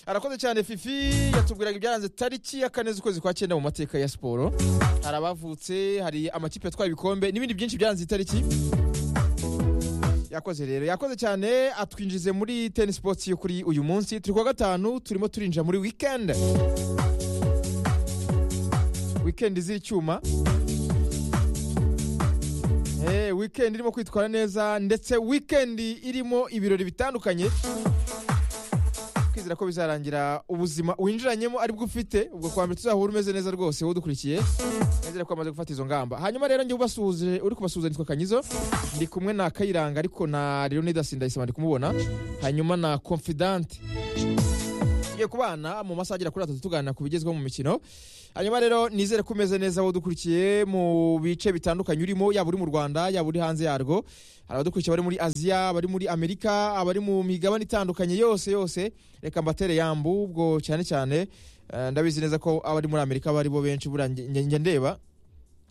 arakoze cyane fifi yatubwiraga ibyaranze tariki ya kane z'ukwezi kwa cyenda mu mateka ya siporo hari abavutse hari amakipe atwaye ibikombe n'ibindi byinshi byaranze itariki yakoze rero yakoze cyane atwinjize muri teni sipoti yo kuri uyu munsi turi kuwa gatanu turimo turinjira muri wikendi wikendi z'icyuma Eh, weekend irimo kwitwara neza ndetse weekend irimo ibirori bitandukanye twizera ko bizarangira ubuzima winjiranyemo aribwo ufite ubwo kwa mbere tuzahura umeze neza rwose wowe udukurikiye nizere ko wamaze gufata izo ngamba hanyuma rero njye ubasuhuje uri kubasuhuza nitwa kanyizo ndi kumwe na kayiranga ariko na leonidas ndayisaba ndi kumubona hanyuma na confidante tugiye kubana mu masaha agera kuri atatu tuganira ku bigezweho mu mikino hanyuma rero nizere ko umeze neza wowe udukurikiye mu bice bitandukanye urimo yaba uri mu rwanda yaba uri hanze yarwo hari abadukurikiye bari muri aziya abari muri amerika abari mu migabane itandukanye yose yose reka mbatere yambu ubwo cyane cyane eh, ndabizi neza ko abari muri amerika bari bo benshi buriya nge- nge- njya ndeba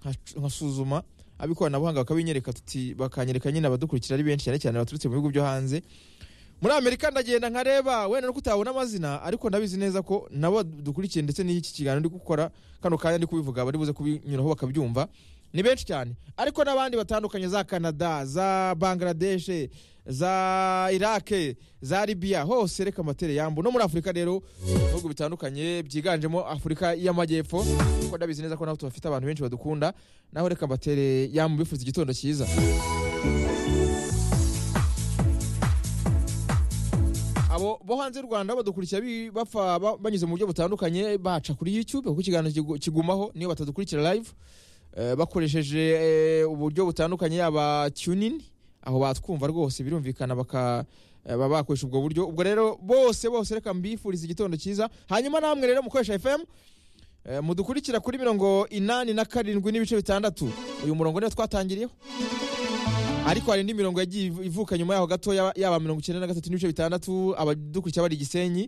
nkac- nkasuzuma ab'ikoranabuhanga bakabinyereka tuti bakanyereka nyine abadukurikira ari benshi cyane cyane baturutse mu bihugu byo hanze muri amerika ndagenda nkareba wenda nuko utabona amazina ariko ndabizi neza ko nabo dukurikiye ndetse n'iki kiganiro ndi gukora kano kanya ndi kubivuga bari buze kubinyuraho bakabyumva ni benshi cyane ariko n'abandi batandukanye za canada za bangladeshe za irake za libiya hose reka amatere yambu no muri afurika rero ibihugu bitandukanye byiganjemo afurika y'amajyepfo kuko ndabizi neza ko nabo tubafite abantu benshi badukunda naho reka mbatere yambu bifuza igitondo cyiza abo bo hanze y'u rwanda badukurikira bi- bapfa ba- banyuze mu buryo butandukanye baca kuri youtube kuko ikiganiro kigu- kigumaho niyo batadukurikira live eh, bakoresheje eh, uburyo butandukanye yaba tunin aho batwumva rwose birumvikana baka eh, baba bakoresha ubwo buryo ubwo rero bose bose reka mbifuriza igitondo cyiza hanyuma namwe rero mukoresha fm eh, mudukurikira kuri mirongo inani na karindwi n'ibice bitandatu uyu murongo niyo twatangiriyeho ariko hari indi mirongo yagiye iv- ivuka nyuma yaho gato yaba mirongo icyenda na gatatu n'ibice bitandatu abadukurikira bari i gisenyi